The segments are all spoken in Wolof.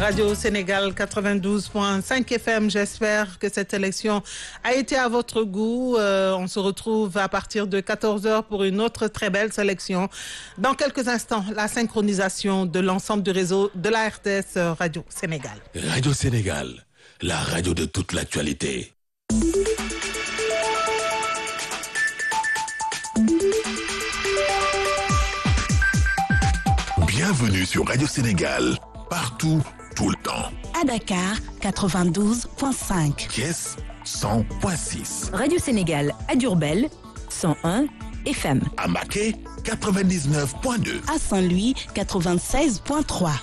Radio Sénégal 92.5 FM. J'espère que cette élection a été à votre goût. Euh, on se retrouve à partir de 14h pour une autre très belle sélection. Dans quelques instants, la synchronisation de l'ensemble du réseau de la RTS Radio Sénégal. Radio Sénégal, la radio de toute l'actualité. Bienvenue sur Radio Sénégal, partout, tout le temps. À Dakar, 92.5. Thiès, 100.6. Radio Sénégal à Durbel, 101 FM. À Maquet, 99.2. À Saint-Louis, 96.3.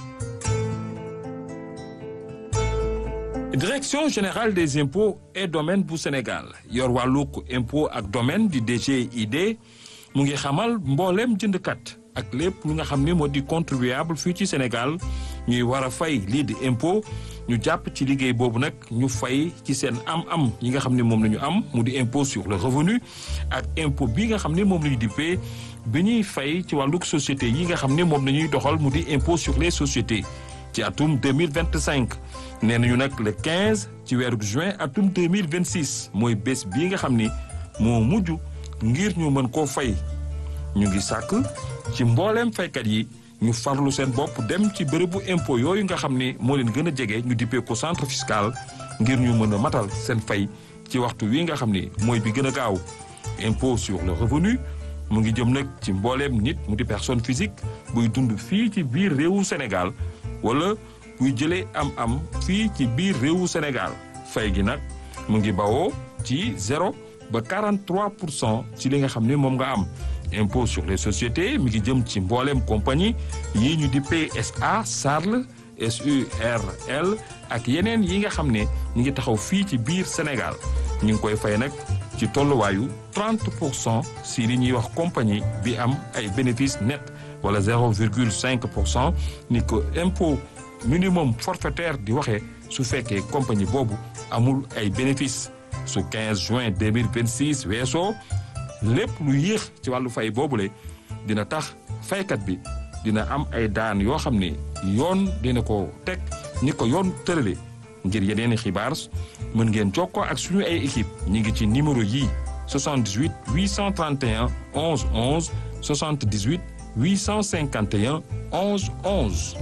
direction générale des impôts et domaines bu Sénégal yor wàllug impôt ak domaine di DGID mu ngi xamal mbooleem jëndkat ak lépp lu nga xam ne moo di contribuable fii ci Sénégal ñuy war a fay lii di impôt ñu jàpp ci liggéey boobu nag ñu fay ci seen am-am yi nga xam ne moom la ñu am mu di impôt sur le revenu ak impôt bi nga xam ne moom la ñu dippee bi ñuy fay ci wàllug société yi nga xam ne moom la ñuy doxal mu di impôt sur les sociétés ci atum 2025 nee nañu nag le 15 ci weeru juin atum 2026 mooy bés bii nga xam ni moo mujj ngir ñu mën koo fay ñu ngi sàkk ci mbooleem faykat yi ñu farlu seen bopp dem ci bërëbu impôt yooyu nga xam ni moo leen gën a jege ñu dippee ko centre fiscal ngir ñu mën a matal seen fay ci waxtu wi nga xam ni mooy bi gën a gaaw impôt sur le revenu mu ngi jëm nag ci mbooleem nit mu di personne physique buy dund fii ci biir réewu Sénégal wala buy jëlee am-am fii ci biir réewu Sénégal fay gi nag mu ngi bawoo ci zéro ba 43 pour cent ci li nga xam ne moom nga am impôt sur les sociétés mi ngi jëm ci mbooleem compagnie yii ñu di PSA SARL SURL ak yeneen yi nga xam ne ñu ngi taxaw fii ci biir Sénégal ñu ngi koy fay nag ci tolluwaayu 30 pour cent si li ñuy wax compagnie bi am ay bénéfice net wala 0,5 pour cent ni ko impôt minimum forfaitaire di waxee su fekkee compagnie boobu amul ay bénéfice su 15 juin 2026 weesoo lépp lu yéex ci wàllu fay boobule dina tax faykat bi dina am ay daan yoo xam ne yoon dina ko teg ni ko yoon tërale ngir yeneeni xibaar mën ngeen jokkoo ak suñu ay équipe ñi ngi ci numéro yii 78 831 11 11 78 851 11 11.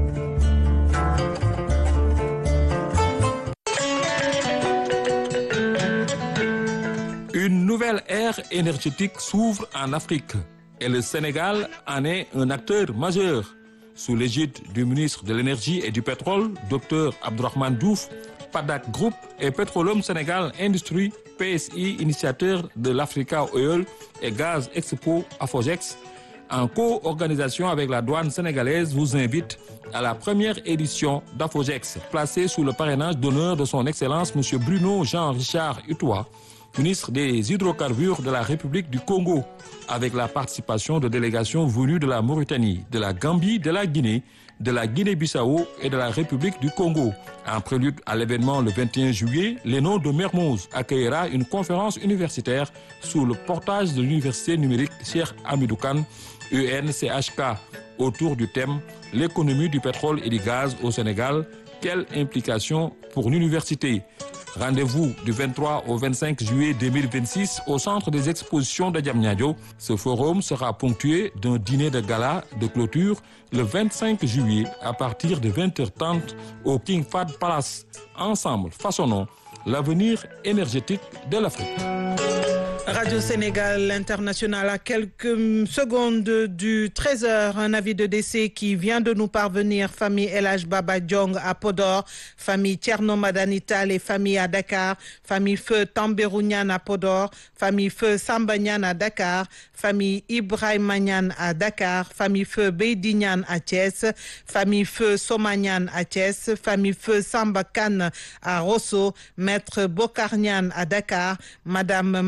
Une nouvelle ère énergétique s'ouvre en Afrique et le Sénégal en est un acteur majeur. Sous l'égide du ministre de l'Énergie et du Pétrole, Dr Abdourahmane Diouf, PADAC Group et Petroleum Sénégal Industrie, PSI, initiateur de l'Africa Oil et Gaz Expo Afogex, en co-organisation avec la douane sénégalaise, vous invite à la première édition d'Afogex, placée sous le parrainage d'honneur de son Excellence M. Bruno Jean-Richard Utois, ministre des Hydrocarbures de la République du Congo, avec la participation de délégations venues de la Mauritanie, de la Gambie, de la Guinée, de la Guinée-Bissau et de la République du Congo. En prélude à l'événement le 21 juillet, l'ENO de Mermoz accueillera une conférence universitaire sous le portage de l'université numérique Cheikh Hamidou Kane, UNCHK, autour du thème L'économie du pétrole et du gaz au Sénégal, quelle implication pour l'université Rendez-vous du 23 au 25 juillet 2026 au centre des expositions de Diamniadio. Ce forum sera ponctué d'un dîner de gala de clôture le 25 juillet à partir de 20h30 au King Fahd Palace. Ensemble, façonnons l'avenir énergétique de l'Afrique. Radio Sénégal International à quelques secondes du 13h, un avis de décès qui vient de nous parvenir. Famille Elage Baba Djong à Podor, famille Tierno Madanital et famille à Dakar, famille Feu Tamberounian à Podor, famille Feu Sambagnan à Dakar, famille Ibrahim Nyan à Dakar, famille Feu Beidignan à Thiès, famille Feu Somagnan à Thiès, famille Feu Sambakan à Rosso, maître Bokarnian à Dakar, madame Maladoni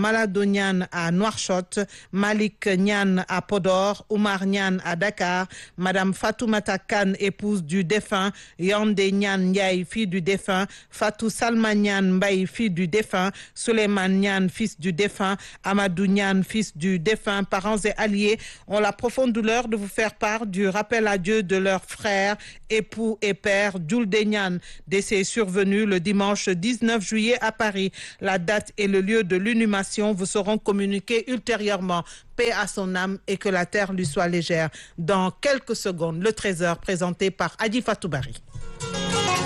Nian à Nouakchott, Malik Nian à Podor, Oumar Nian à Dakar, Madame Fatoumata Khan, épouse du défunt, Yandé Nian Ndiaye, fille du défunt, Fatou Salma Nian Mbaye, fille du défunt, Suleiman Nian, fils du défunt, Amadou Nian, fils du défunt, parents et alliés ont la profonde douleur de vous faire part du rappel à Dieu de leur frère, époux et père, Djoulde Nian, décès survenu le dimanche 19 juillet à Paris. La date et le lieu de l'inhumation vous seront communiqués ultérieurement. Paix à son âme et que la terre lui soit légère. Dans quelques secondes, le trésor présenté par Adi Fatoubari.